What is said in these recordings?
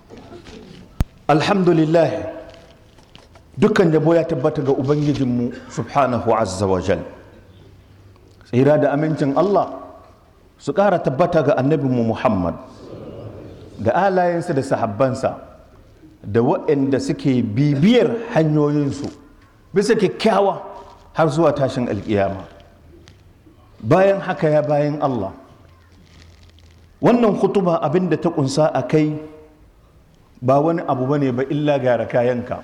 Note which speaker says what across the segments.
Speaker 1: alhamdulillah dukkan yabo ya tabbata ga ubangijinmu subhanahu azza wa jal tsira da amincin allah su ƙara tabbata ga annabinmu muhammad da alayensa da sahabbansa da waɗanda suke bibiyar hanyoyinsu bisa kyakkyawa har zuwa tashin alƙiyama bayan haka ya bayan allah wannan hutuba abinda ta ƙunsa a kai ba wani abu bane ba illa gara kayanka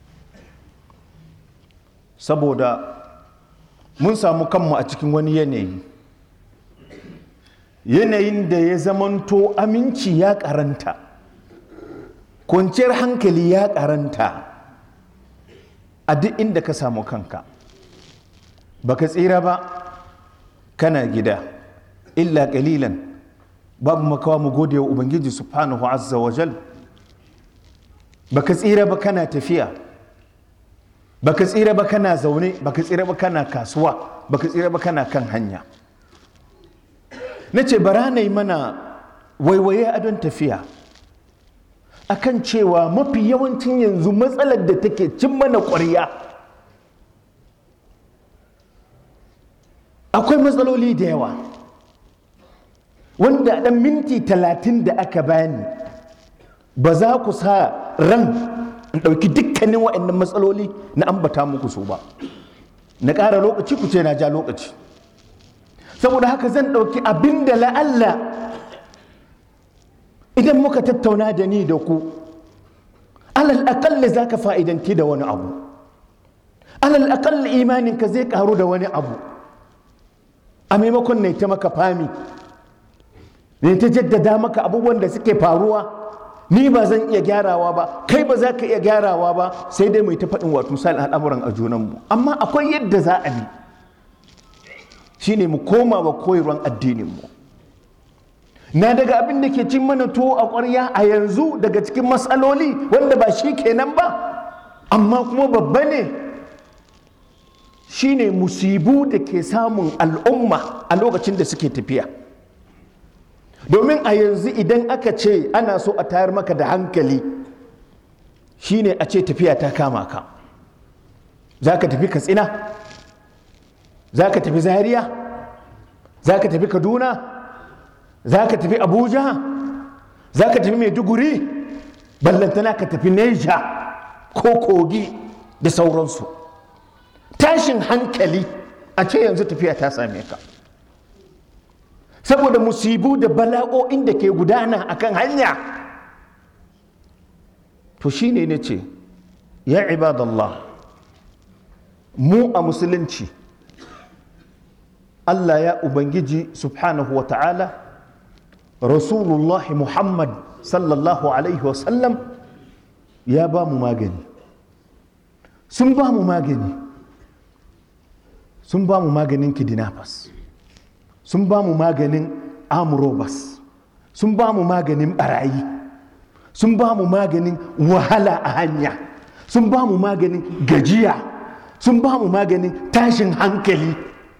Speaker 1: saboda mun samu kanmu a cikin wani yanayi yanayin da ya zamanto aminci ya karanta kwanciyar hankali ya karanta a duk inda ka samu kanka baka tsira ba kana gida illa kalilan babu makawa mu gode wa ubangiji subhanahu azza wa jal baka tsira ba kana tafiya baka tsira ba kana zaune baka tsira ba kana kasuwa baka tsira ba kana kan hanya na ce bara na yi mana waiwaye a don tafiya akan cewa mafi yawancin yanzu matsalar da take cin mana ƙwarya akwai matsaloli da yawa wanda ɗan minti talatin da aka bani ba za ku sa ran in ɗauki dukkanin waɗannan matsaloli na ambata muku su ba na ƙara lokaci ku ce na ja lokaci saboda haka zan ɗauki abin da la'alla idan muka tattauna da ni da ku alal aƙalla za ka fa'idanti da wani abu alal aƙalla imaninka zai ƙaru da wani abu a maimakon na ta maka fami ne ta jaddada maka abubuwan da suke faruwa ni ba zan iya gyarawa ba kai ba za ka iya gyarawa ba sai dai mai ta faɗin wato misali al'amuran a junanmu amma akwai yadda za a bi shine mu koma wa koyarwar addininmu na daga abin da ke cin mana tuwo a ƙwarya a yanzu daga cikin matsaloli wanda ba shi kenan ba amma kuma babba ne shine musibu da ke samun al'umma a lokacin da suke tafiya domin a yanzu idan aka ce ana so a tayar maka da hankali shine a ce tafiya ta kama ka za ka tafi katsina za ka tafi zaria za ka tafi kaduna za ka tafi abuja za ka tafi maiduguri ballantana ka tafi neja ko kogi da sauransu tashin hankali a ce yanzu tafiya ta same ka saboda musibu da bala'o'in da ke gudana akan hanya to shine ne ce ya ibadallah mu a musulunci Allah ya ubangiji subhanahu wa ta'ala rasulullah muhammad sallallahu alaihi wasallam ya ba mu magani sun ba mu magani sun ba mu maganin kidnappers sun ba mu maganin amurobas sun ba mu maganin barayi sun ba mu maganin wahala a hanya sun ba mu maganin gajiya sun ba mu maganin tashin hankali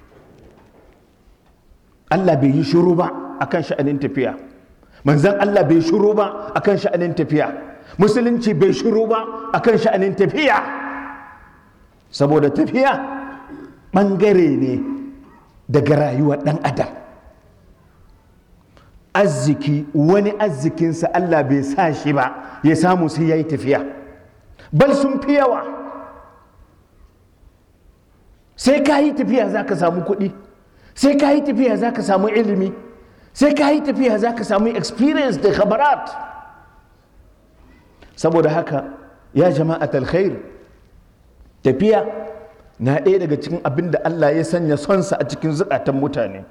Speaker 1: Allah bai yi shuru ba akan sha'anin tafiya manzan Allah bai shuru ba akan sha'anin tafiya musulunci bai shuru ba akan sha'anin tafiya saboda tafiya ɓangare ne daga rayuwar ɗan adam arziki wani arzikinsa Allah bai sa shi ba ya samu sai ya yi tafiya bal sun fi yawa sai ka yi tafiya za ka samu kuɗi sai ka yi tafiya za ka samu ilimi sai ka yi tafiya za ka samu experience da khabarat saboda haka ya jama'at alkhair tafiya na ɗaya daga cikin abin da Allah ya sanya sonsa a cikin zukatan mutane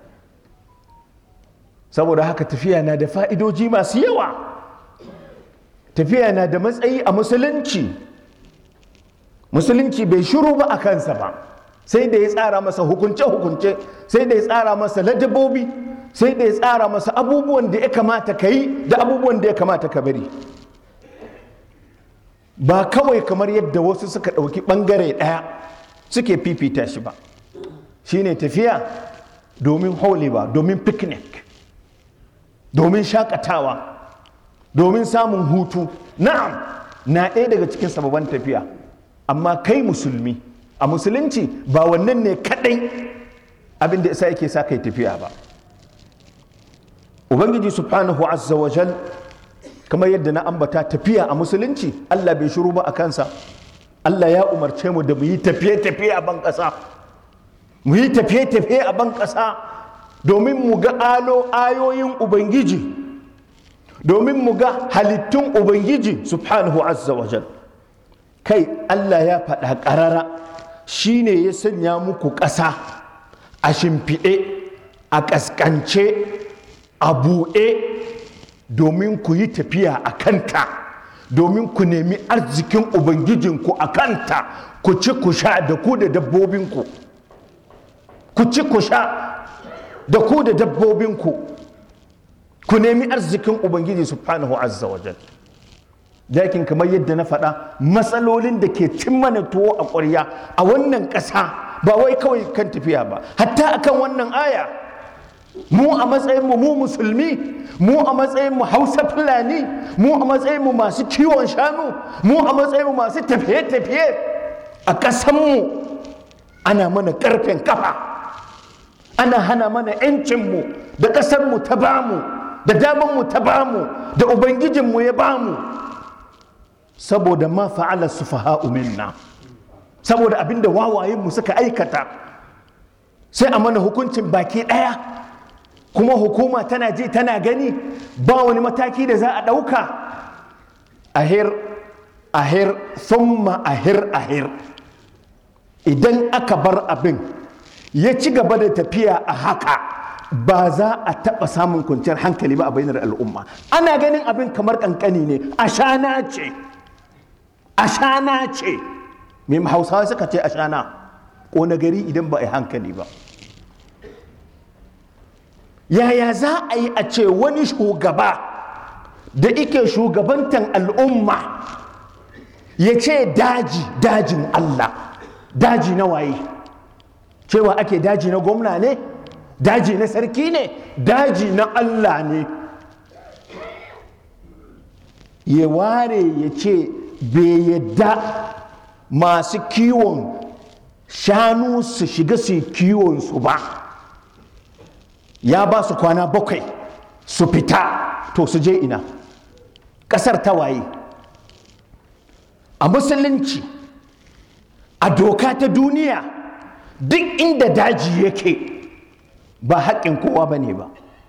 Speaker 1: saboda haka tafiya na da fa'idoji masu yawa tafiya na da matsayi a musulunci musulunci bai shiru ba a kansa ba sai da ya tsara masa hukunce-hukunce sai da ya tsara masa ladabobi sai da ya tsara masa abubuwan da ya kamata ka yi da abubuwan da ya kamata ka bari ba kawai kamar yadda wasu suka ɗauki ɓangare ɗaya suke fifita shi ba shine tafiya domin holewa domin picnic domin shakatawa domin samun hutu na'am na ɗaya daga cikin sababan tafiya amma kai musulmi a musulunci ba wannan ne kaɗai abin da isa yake sa kai tafiya ba ubangiji subhanahu azza wa jal kamar yadda na ambata tafiya a musulunci allah bai shiru ba a kansa allah ya umarce mu da mu yi tafiye-tafiye a ban ƙasa mu yi tafiye-tafiye a ban ƙasa domin mu ga alo ayoyin ubangiji domin mu ga halittun ubangiji subhanahu azza wa jal kai allah ya faɗa ƙarara shine ya sanya muku ƙasa a shimfiɗe a ƙasƙance a buɗe domin ku yi tafiya a kanta domin ku nemi arzikin ubangijinku a kanta ku ci ku sha da ku da dabbobinku ku ci ku sha da ku da dabbobinku ku nemi arzikin ubangiji subhanahu azza wa jal dakin kamar yadda na faɗa matsalolin da ke cin mana tuwo a ƙwarya a wannan ƙasa ba wai kawai kan tafiya ba hatta akan wannan aya mu a matsayinmu mu musulmi mu a matsayinmu hausa fulani mu a matsayinmu masu kiwon shanu mu a matsayinmu masu tafiye-tafiye a ƙasanmu ana mana ƙarfen kafa ana hana mana 'yancinmu da ƙasarmu ta bamu da damanmu ta bamu da ubangijinmu ya bamu saboda ma fa'ala sufaha'u minna saboda abinda wawayenmu suka aikata sai a mana hukuncin baki ɗaya kuma hukuma tana ji tana gani ba wani mataki da za a ɗauka ahir ahir thumma ahir ahir idan aka bar abin ya ci gaba da tafiya a haka ba za a taɓa samun kwanciyar hankali ba a bainar al'umma ana ganin abin kamar ƙanƙani ne ashana ce ashana ce mai hausawa suka ce ashana ƙona gari idan ba a yi hankali ba yaya za a yi a ce wani shugaba da ike shugabantan al'umma ya ce daji dajin Allah daji na waye cewa ake daji na gwamna ne daji na sarki ne daji na Allah ne ya ware ya ce bai yadda masu kiwon shanu su shiga su kiwon su ba ya ba su kwana bakwai su fita to su je ina ƙasar ta waye a musulunci a doka ta duniya duk inda daji yake ba haƙƙin kowa ba ne ba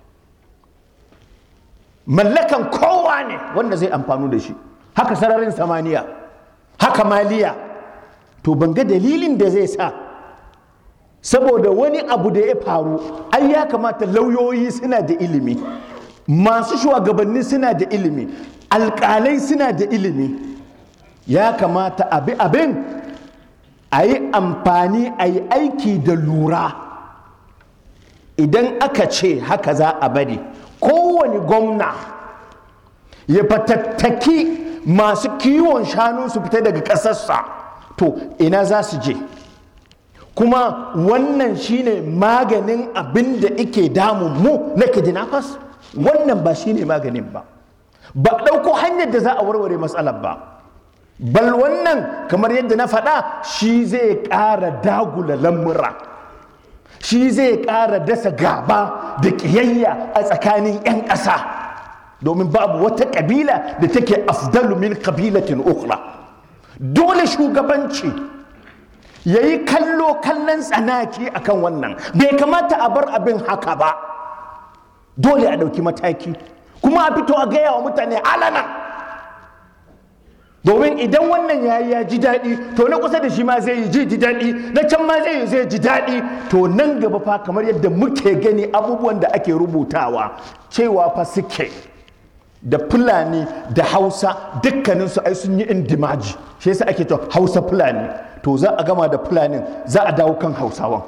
Speaker 1: mallakan kowa ne wanda zai amfanu da shi haka sararin samaniya haka maliya to ban ga dalilin da zai sa saboda wani abu da ya faru ai ya kamata lauyoyi suna da ilimi masu shugabanni suna da ilimi alƙalai suna da ilimi ya kamata abi abin a yi amfani a yi aiki da lura idan aka ce haka za a bari kowane gwamna ya fatattaki masu kiwon shanu su fita daga ƙasarsa to ina za su je kuma wannan shine maganin abin da ike damun mu na kidnappers wannan ba shine maganin ba ba ɗauko hanyar da za a warware matsalar ba bal wannan kamar yadda na faɗa shi zai ƙara dagula lamura shi zai ƙara dasa gaba da ƙiyayya a tsakanin 'yan ƙasa domin babu wata ƙabila da take afdalu min ƙabilatin ukhra dole shugabanci ya yi kallo kallon tsanaki akan wannan bai kamata a bar abin haka ba dole a ɗauki mataki kuma a fito a gaya wa mutane alana domin idan wannan ya yi ya ji daɗi to na kusa da shi ma zai yi ji ji daɗi na can ma zai yi zai ji daɗi to nan gaba fa kamar yadda muke gani abubuwan da ake rubutawa cewa fa suke da fulani da hausa dukkaninsu ai sun yi indimaji shi yasa ake to hausa fulani to za a gama da fulanin za a dawo kan hausawan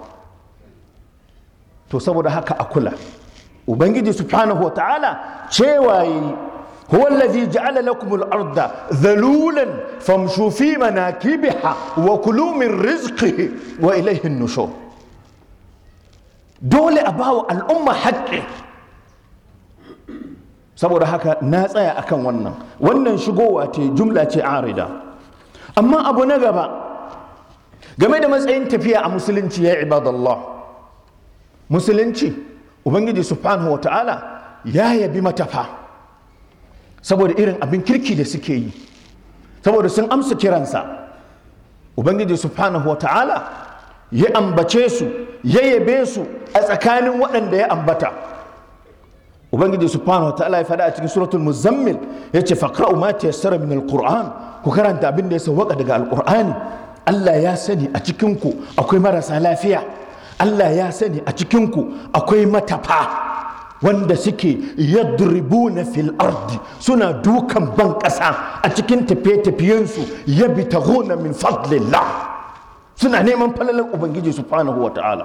Speaker 1: to saboda haka a kula ubangiji subhanahu ta'ala cewa yi huwa allazi ja'ala lakum al-ardha dhalulan famshu fi manakibiha wa kulu min rizqihi wa ilayhi an-nushur dole a bawa al'umma haƙƙi saboda haka na tsaya akan wannan wannan shigowa ce jumla ce arida amma abu na gaba game da matsayin tafiya a musulunci ya ibadallah musulunci ubangiji subhanahu wa ta'ala ya yabi matafa saboda irin abin kirki da suke yi saboda sun amsa kiransa ubangiji subhanahu wa ta'ala ya ambace su ya yabe su a tsakanin waɗanda ya ambata ubangiji subhanahu wa ta'ala ya faɗa a cikin suratul muzammil ya ce faqra'u ma tayassara min alquran ku karanta abin da ya sawwaka daga alqur'ani Allah ya sani a cikin ku akwai marasa lafiya Allah ya sani a cikin ku akwai matafa wanda suke yadribuna fil ardi suna dukan ban ƙasa a cikin tafiye-tafiyensu yabtaghuna min fadlillah suna neman falalar ubangiji subhanahu wa ta'ala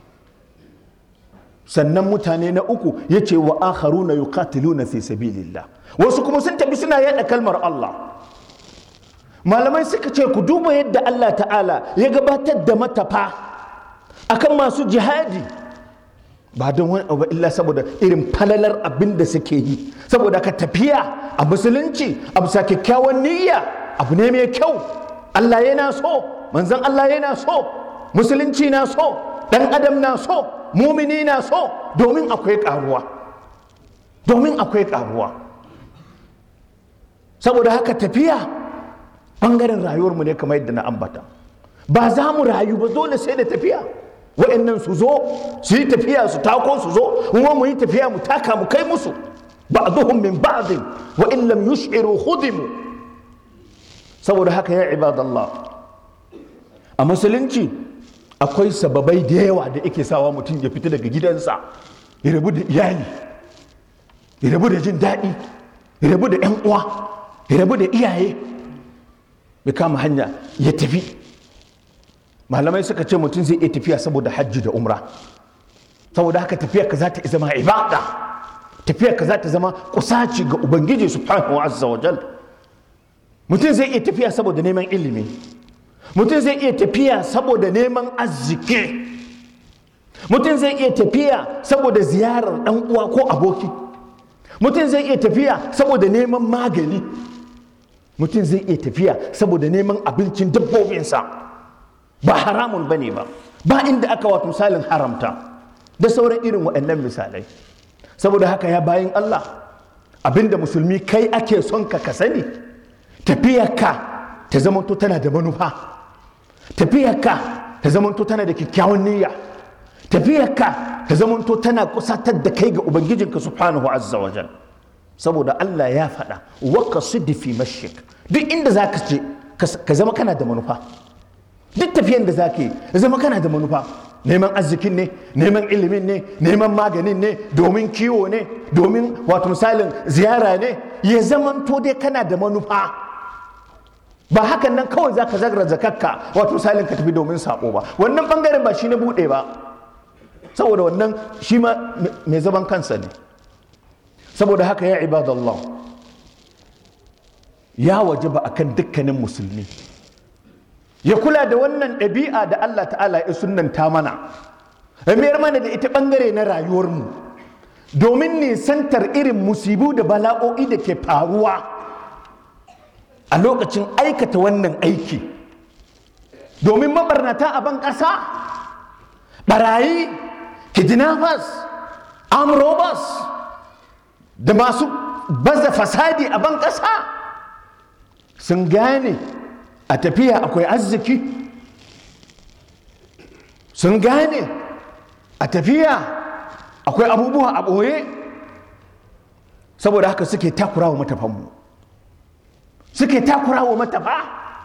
Speaker 1: sannan mutane na uku ya ce wa akharuna yuqatiluna fi sabilillah wasu kuma sun tafi suna yada kalmar Allah malamai suka ce ku duba yadda Allah ta'ala ya gabatar da matafa akan masu jihadi ba don wani abu illa saboda irin falalar abin da suke yi saboda ka tafiya a musulunci a bisa kyakkyawan niyya abu ne mai kyau Allah yana so manzon Allah yana so musulunci na so dan adam na so mumini na so domin akwai karuwa domin akwai karuwa saboda haka tafiya bangaren rayuwarmu ne kamar yadda na ambata ba za mu rayu ba dole sai da tafiya wa'annan su zo su yi tafiya su tako su zo kuma mu yi tafiya mu taka mu kai musu ba'dhum min ba'd wa in lam yush'iru khudimu saboda haka ya ibadallah a musulunci akwai sababai da yawa da yake sawa mutum ya fita daga gidansa ya rabu da iyali ya rabu da jin daɗi ya rabu da 'yan uwa ya rabu da iyaye ya kama hanya ya tafi malamai suka ce mutum zai iya tafiya saboda hajji da umra saboda haka tafiya ka za ta zama ibada tafiya ka za ta zama kusaci ga ubangiji subhanahu wa azza wa jal mutum zai iya tafiya saboda neman ilimi mutum zai iya tafiya saboda neman arziki mutum zai iya tafiya saboda ziyarar dan uwa ko aboki mutum zai iya tafiya saboda neman magani mutum zai iya tafiya saboda neman abincin dabbobinsa ba haramun ba ne ba ba inda aka wato misalin haramta da sauran irin waɗannan misalai saboda haka ya bayan Allah abinda musulmi kai ake son ka ka sani tafiyarka ta zamanto tana da manufa tafiyarka ta zamanto tana da kyakkyawan niyya tafiyarka ta zamanto tana kusatar da kai ga ubangijinka subhanahu azza wa jal saboda Allah ya faɗa wa qasid fi mashik duk inda zaka je ka zama kana da manufa duk tafiyan da zaka yi zama kana da manufa neman arzikin ne neman ilimin ne neman maganin ne domin kiwo ne domin wato misalin ziyara ne ya zamanto dai kana da manufa ba hakan nan kawai za ka zagra zakakka wato misalin ka tafi domin sabo ba wannan bangaren ba shi na bude ba saboda wannan shi ma mai zaman kansa ne saboda haka ya ibadallah ya waje ba akan dukkanin musulmi ya kula da wannan ɗabi'a da Allah ta'ala ya sunanta mana ya mayar mana da ita ɓangare na rayuwarmu domin nisantar irin musibu da bala'o'i da ke faruwa a lokacin aikata wannan aiki domin mabarnata a ban ƙasa ɓarayi kidnappers amrobas da masu baza fasadi a ban ƙasa sun gane a tafiya akwai arziki sun gane a tafiya akwai abubuwa a ɓoye saboda haka suke takura wa matafanmu suke takura wa matafa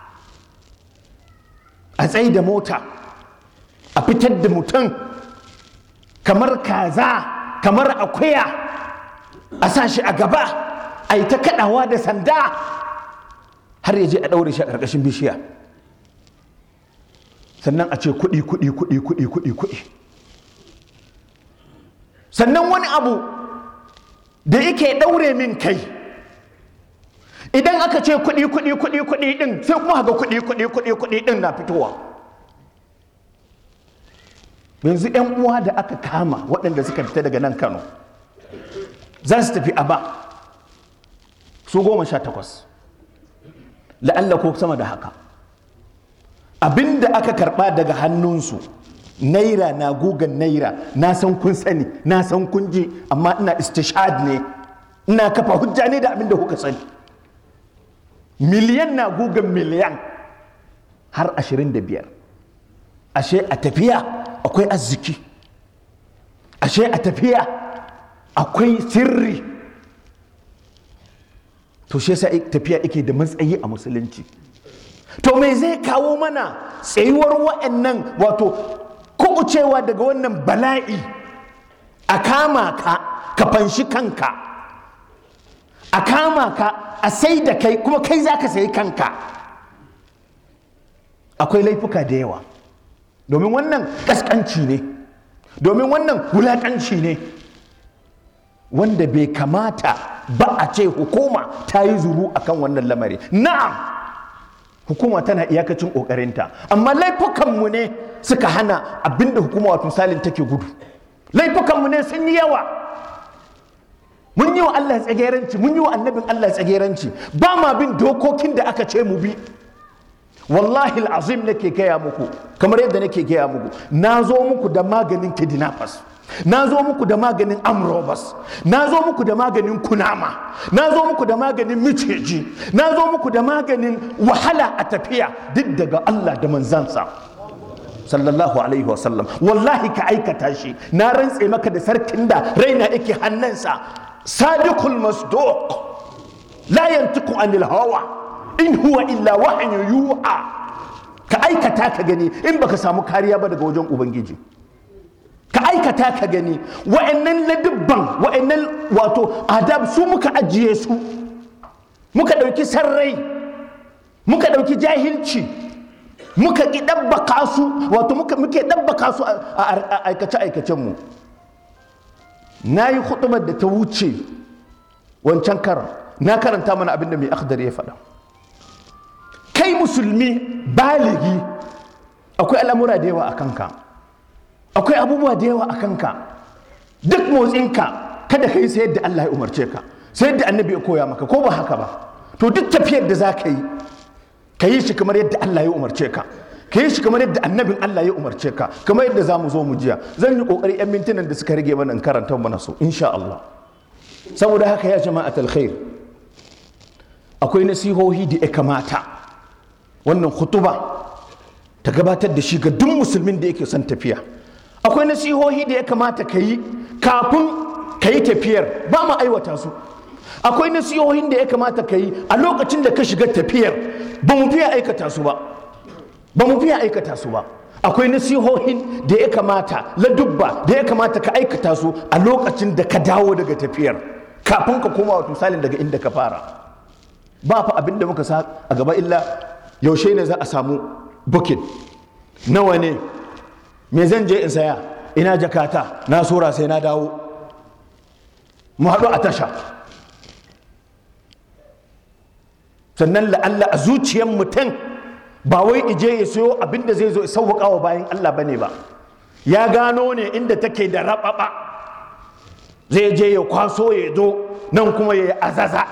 Speaker 1: a tsaye da mota a fitar da mutum kamar kaza kamar akuya a sa shi a gaba a yi ta kaɗawa da sanda har ya je a ɗaure shi a ƙarƙashin bishiya sannan a ce kuɗi kuɗi kuɗi kuɗi kuɗi kuɗi sannan wani abu da yake ɗaure min kai idan aka ce kuɗi kuɗi kuɗi kuɗi ɗin sai kuma ga kuɗi kuɗi kuɗi kuɗi ɗin na fitowa yanzu 'yan uwa da aka kama waɗanda suka fita daga nan kano za su tafi aba su goma sha takwas la'alla ko sama da haka abinda aka karba daga hannunsu naira na gugan naira na san kun sani na san kun ji amma ina istishad ne ina kafa hujja ne da abinda kuka sani miliyan na gugan miliyan har ashirin da biyar ashe a tafiya akwai arziki ashe a tafiya akwai sirri to shi yasa tafiya yake da matsayi a musulunci to me zai kawo mana tsayuwar wa'annan wato kubucewa daga wannan bala'i a kama ka ka fanshi kanka a kama ka a sai da kai kuma kai za ka sayi kanka akwai laifuka da yawa domin wannan kaskanci ne domin wannan wulakanci ne wanda bai kamata ba a ce hukuma ta yi zuru akan wannan lamari na'am hukuma tana iyakacin kokarinta amma laifukanmu ne suka hana abinda hukuma wato misalin take gudu laifukanmu ne sun yi yawa mun yi wa Allah tsageranci mun yi wa annabin Allah tsageranci ba ma bin dokokin da aka ce mu bi wallahi azim nake gaya muku kamar yadda nake gaya muku na zo muku da maganin kidnappers na zo muku da maganin amrobas na zo muku da maganin kunama na zo muku da maganin miceji na zo muku da maganin wahala a tafiya duk daga Allah da manzansa sallallahu alaihi wasallam wallahi ka aikata shi na rantse maka da sarkin da raina yake hannunsa sadiqul masduq la yantiqu anil hawa in huwa illa wahyu yuha ka aikata ka gani in baka samu kariya ba daga wajen ubangiji ka aikata ka gani wa'annan ladubban wa'annan wato adab su muka ajiye su muka ɗauki sarrai muka ɗauki jahilci muka ƙi ɗabbaka su wato muke ɗabbaka su a aikace-aikacenmu na yi huɗubar da ta wuce wancan karan na karanta mana abin da mai akhdar ya faɗa kai musulmi baligi akwai al'amura da yawa a kanka akwai abubuwa da yawa a kanka duk motsinka kada ka yi sai yadda Allah ya umarce ka sai yadda annabi ya koya maka ko ba haka ba to duk tafiyar da za ka yi ka yi shi kamar yadda Allah ya umarce ka ka yi shi kamar yadda annabin Allah ya umarce ka kamar yadda za mu zo mu jiya zan yi kokari yan mintunan da suka rage mana in karanta mana su insha Allah saboda haka ya jama'atul khair akwai nasihohi da ya kamata wannan khutuba ta gabatar da shi ga duk musulmin da yake son tafiya akwai nasihohi da ya kamata ka yi kafin ka yi tafiyar ba mu aiwata su akwai nasihohin da ya kamata ka yi a lokacin da ka shiga tafiyar ba mu fiye aikata su ba ba mu fiye aikata su ba akwai nasihohin da ya kamata ladubba da ya kamata ka aikata su a lokacin da ka dawo daga tafiyar kafin ka koma wa misalin daga inda ka fara ba fa abin da muka sa a gaba illa yaushe ne za a samu bukin nawa ne me zan je in saya ina jakata na sura sai na dawo mu haɗu a tasha sannan la'alla a zuciyar mutum ba wai ije ya sayo abin da zai zo sauwaƙa wa bayan Allah bane ba ya gano ne inda take da raɓaɓa zai je ya kwaso ya zo nan kuma ya yi azaza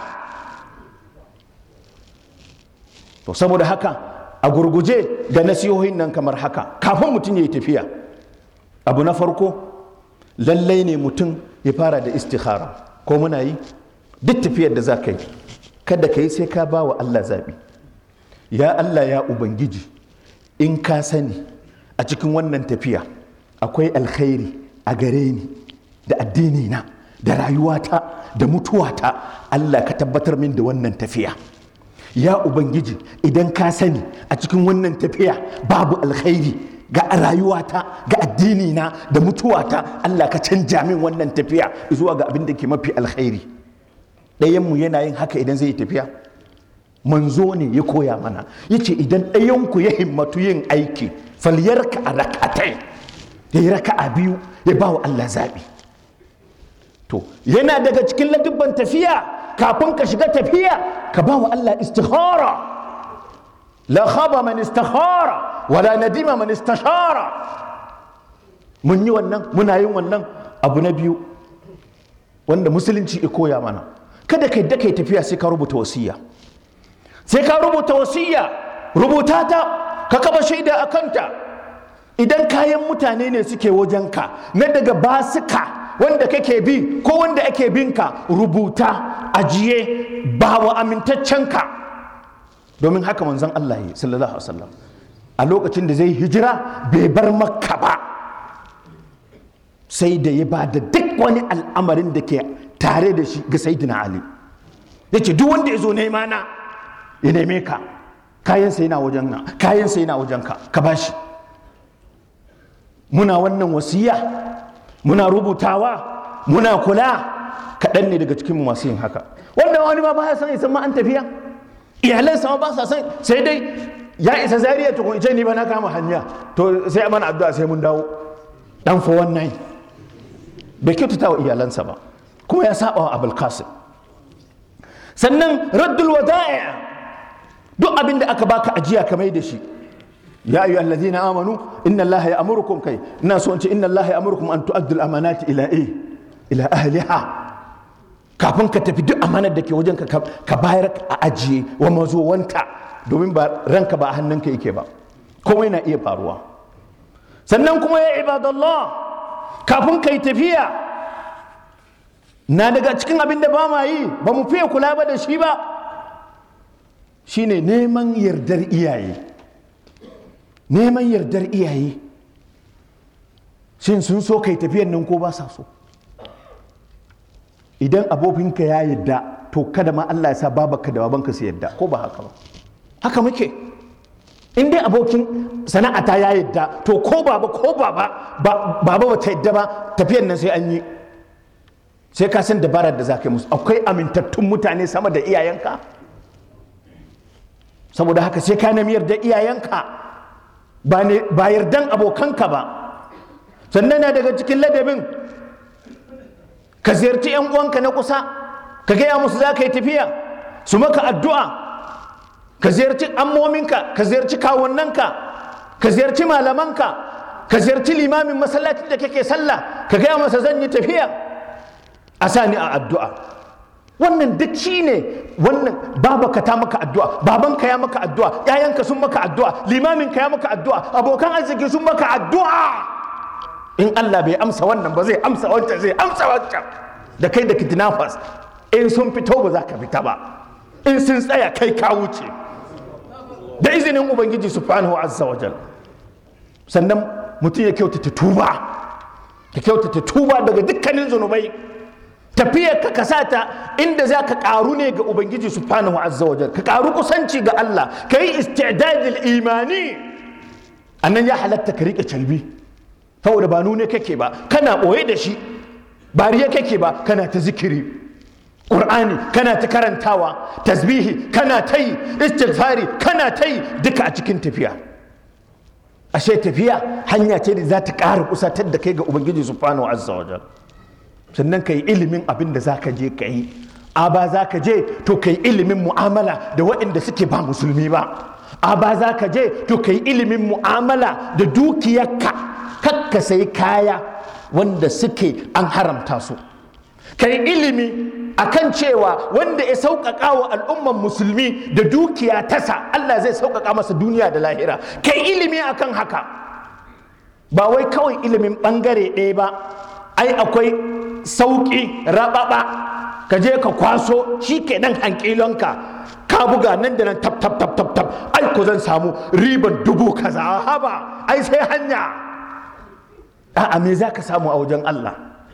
Speaker 1: to saboda haka a gurguje da nasihohin nan kamar haka kafin mutum ya yi tafiya abu na farko lallai ne mutum ya fara da istikhara ko muna yi duk tafiyar da za ka yi kada ka yi sai ka ba wa Allah zaɓi ya Allah ya ubangiji in ka sani a cikin wannan tafiya akwai alkhairi a gare ni da addini na da rayuwata da mutuwata Allah ka tabbatar min da wannan tafiya ya ubangiji idan ka sani a cikin wannan tafiya babu alkhairi ga rayuwata ga addini na da mutuwata Allah ka canja min wannan tafiya zuwa ga abin da ke mafi alkhairi ɗayanmu yana yin haka idan zai yi tafiya manzo ne ya koya mana ya ce idan ɗayanku ya himmatu yin aiki falyarka a rakatai ya yi raka'a biyu ya ba wa Allah zaɓi to yana daga cikin ladubban tafiya kafin ka shiga tafiya ka ba wa Allah istihara la khaba man istihara wala nadima man istashara mun yi wannan muna yin wannan abu na biyu wanda musulunci ya koya mana kada ka yadda kai tafiya sai ka rubuta wasiya sai ka rubuta wasiya rubuta ta ka kaba shaida a kanta idan kayan mutane ne suke wajenka na daga basuka wanda kake bi ko wanda ake binka rubuta ajiye ba wa amintaccenka domin haka manzon Allah ya sallallahu alaihi wasallam a lokacin da zai hijira bai bar makka ba sai da ya ba da duk wani al'amarin da ke tare da shi ga sayyidina ali ya ce duk wanda ya zo nema na ya neme ka kayan sai na wajen na kayan sai na wajen ka ka bashi muna wannan wasiya muna rubutawa muna kula kaɗan ne daga cikin masu yin haka wanda wani ma ba ya san isan ma an tafiya iyalansa ma ba sa san sai dai ya isa zariya tukun ce ni ba na kama hanya to sai mana addu'a sai mun dawo dan fa wannan bai kyautata wa iyalansa ba kuma ya saba wa abul qasim sannan raddul wada'i duk abin da aka baka ajiya ka mai da shi ya ayyuhal ladina amanu inna allaha ya'murukum kai ina so in ce inna allaha ya'murukum an tu'addu al amanati ila eh ila ahliha kafin ka tafi duk amanar da ke wajen ka ka bayar a ajiye wa mazowanta domin ba ranka ba a hannunka yake ba komai na iya faruwa sannan kuma ya ibadallah kafin ka yi tafiya na daga cikin abin da ba ma yi ba mu fiye kula ba da shi ba shine neman yardar iyaye neman yardar iyaye shin sun so kai tafiyan nan ko ba sa so idan abokinka ya yadda to kada ma Allah ya sa babaka da babanka su yadda ko ba haka ba haka muke in dai abokin sana'ata ya yadda to ko baba ko baba baba ba ta yadda ba tafiyan nan sai an yi sai ka san dabarar da za ka yi musu akwai amintattun mutane sama da iyayenka saboda haka sai ka nemi yarda iyayenka ba yardan abokanka ba sannan na daga cikin ladabin ka ziyarci 'yan uwanka na kusa ka gaya musu za ka yi tafiya su maka addu'a ka ziyarci ammominka ka ziyarci kawunanka ka ziyarci malamanka ka ziyarci limamin masallacin da kake sallah ka gaya masa zan yi tafiya a sani a addu'a wannan duk shi ne wannan babaka ta maka addu'a babanka ya maka addu'a ‘ya'yanka sun maka addu'a limaminka ya maka addu'a abokan arziki sun maka addu'a in Allah bai amsa wannan ba zai amsa wancan zai amsa wancan da kai da kidnappers in sun fito ba za ka fita ba in sun tsaya kai ka wuce da izinin ubangiji subhanahu azza wa jal sannan mutum ya kyautata tuba ya kyautata tuba daga dukkanin zunubai tafiyar ka kasata inda za ka karu ne ga ubangiji subhanahu azza wa jal ka karu kusanci ga Allah ka yi istidadil imani annan ya halatta ka rike calbi saboda ba nune kake ba kana ɓoye da shi bariya kake ba kana ta zikiri ƙur'ani kana ta karantawa tasbihi kana ta yi istighfari kana ta yi duka a cikin tafiya ashe tafiya hanya ce da za ta ƙara kusatar da kai ga ubangiji subhanahu azza wa sannan ka yi ilimin abin da za ka je ka yi a ba za ka je to ka yi ilimin mu'amala da waɗanda suke ba musulmi ba a ba za ka je to ka yi ilimin mu'amala da dukiyarka kakka sai kaya wanda suke an haramta su ka yi ilimi akan cewa wanda ya sauƙaƙa wa al'umman musulmi da dukiya tasa Allah zai sauƙaƙa masa duniya da lahira ka yi ilimi akan haka ba wai kawai ilimin ɓangare ɗaya ba ai akwai sauƙi raɓaɓa ka je ka kwaso shi ke nan hankilonka ka buga nan da nan tab tab tab tab tab ai ko zan samu riban dubu kaza haba ai sai hanya a'a me za ka samu a wajen Allah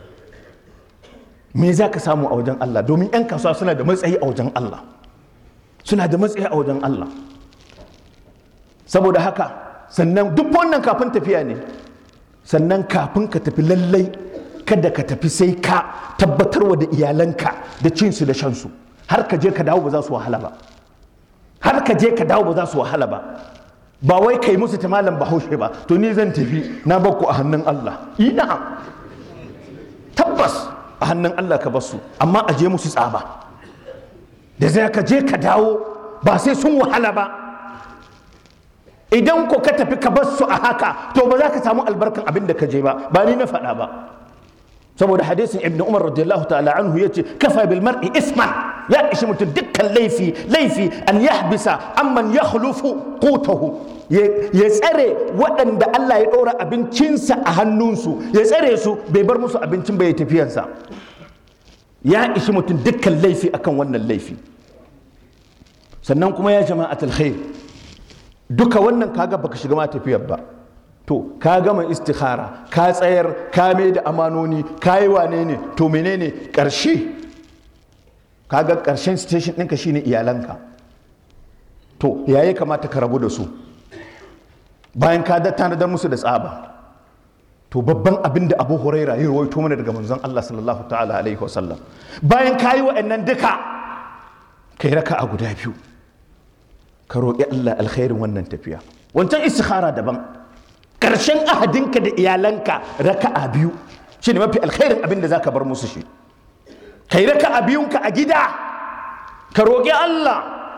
Speaker 1: me za ka samu a wajen Allah domin 'yan kasuwa suna da matsayi a wajen Allah suna da matsayi a wajen Allah saboda haka sannan duk wannan kafin tafiya ne sannan kafin ka tafi lallai kada ka tafi sai ka tabbatarwa da iyalanka da cinsu da shansu har ka je ka dawo ba za su wahala ba har ka je ka dawo ba za su wahala ba ba wai kai musu ta malam bahaushe ba to ni zan tafi na bakku a hannun Allah ina tabbas a hannun Allah ka basu amma a je musu tsaba da zai ka je ka dawo ba sai sun wahala ba idan ko ka tafi ka basu a haka to ba za ka samu albarkan abin da ka je ba ba ni na faɗa ba saboda hadisin ibn umar radiyallahu ta'ala anhu yace kafa bil mar'i isman ya ishi mutum dukkan laifi laifi an yahbisa amman yakhlufu qutahu ya tsare waɗanda Allah ya ɗora abincinsa a hannunsu ya tsare su bai bar musu abincin bai tafiyansa ya ishi mutum dukkan laifi akan wannan laifi sannan kuma ya jama'atul khair duka wannan kaga baka shiga ma tafiyar ba to ka gama istikhara ka tsayar ka mai da amanoni ka yi wane ne to menene ƙarshe kaga ƙarshen station ɗinka shine iyalanka to ya yi kamata ka rabu da su bayan ka da tanadar musu da tsaba to babban abin da abu huraira ya rawaito mana daga manzon Allah sallallahu ta'ala alaihi wasallam bayan ka yi wa'annan duka kai raka a guda biyu ka roƙi Allah alkhairin wannan tafiya wancan istikhara daban ƙarshen ahadinka da iyalanka raka'a biyu shi ne mafi alkhairin abin da za ka bar musu shi ka yi raka'a biyunka a gida ka roƙi Allah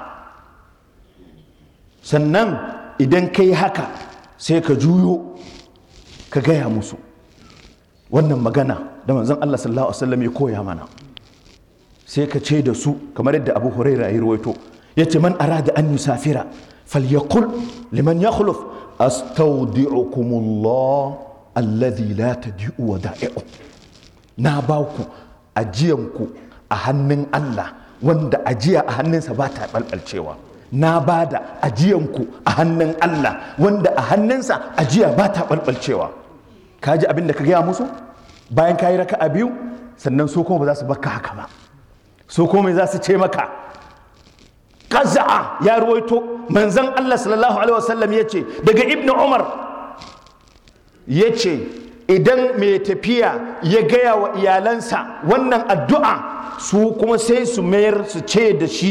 Speaker 1: sannan idan ka yi haka sai ka juyo ka gaya musu wannan magana da manzon Allah sallallahu alaihi wasallam ya koya mana sai ka ce da su kamar yadda Abu Hurairah ya rawaito yace man arada an yusafira falyaqul liman yakhluf astaudi'ukumullah alladhi la tadi'u wada'i'u na ba ku ajiyanku a hannun Allah wanda ajiya a hannunsa ba ta balbalcewa na ba da ajiyanku a hannun Allah wanda a hannunsa ajiya ba ta balbalcewa ka ji abin da ka gaya musu bayan ka yi raka a biyu sannan su kuma ba za su baka haka ba su kuma za su ce maka kaza'a ya ruwaito manzan Allah sallallahu alaihi wasallam ya ce daga ibnu umar ya ce idan mai tafiya ya gaya wa iyalansa wannan addu'a su kuma sai su mayar su ce da shi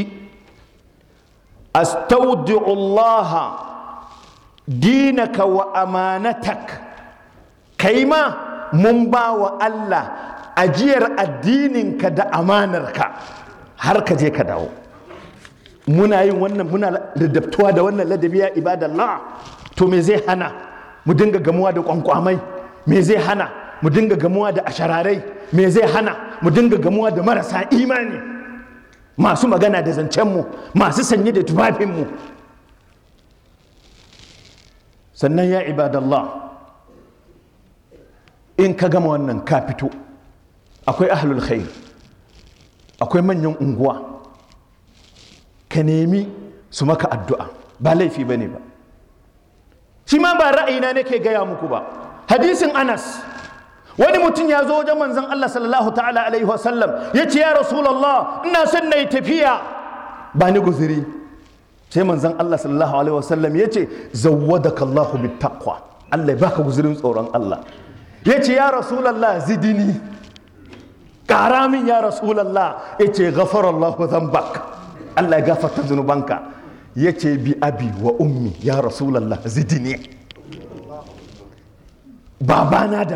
Speaker 1: astaudi'ullaha dinaka wa amanatak kai ma mun ba wa Allah ajiyar addininka da amanarka har ka je ka dawo muna yin wannan muna ladabtuwa da wannan ladabi ya ibadallah to me zai hana mu dinga gamuwa da kwankwamai me zai hana mu dinga gamuwa da ashararai me zai hana mu dinga gamuwa da marasa imani masu magana da zancenmu masu sanye da tufafinmu sannan ya ibadallah in ka gama wannan ka fito akwai ahlul khair akwai manyan unguwa ka nemi su maka addu'a ba laifi ba ne ba shi ma ba ra'ayina nake gaya muku ba hadisin anas wani mutum ya zo wajen manzon Allah sallallahu ta'ala alaihi wasallam ya ce ya rasulallah ina son na yi tafiya ba ni guziri sai manzon Allah sallallahu alaihi wasallam ya ce zawwadaka Allahu bit taqwa Allah ya baka guzirin tsoron Allah ya ce ya rasulallah zidini ƙara min ya rasulallah ya ce ghafarallahu dhanbak Allah ya gafarta zunubanka ya ce bi abi wa ummi ya rasulallah zidini babana da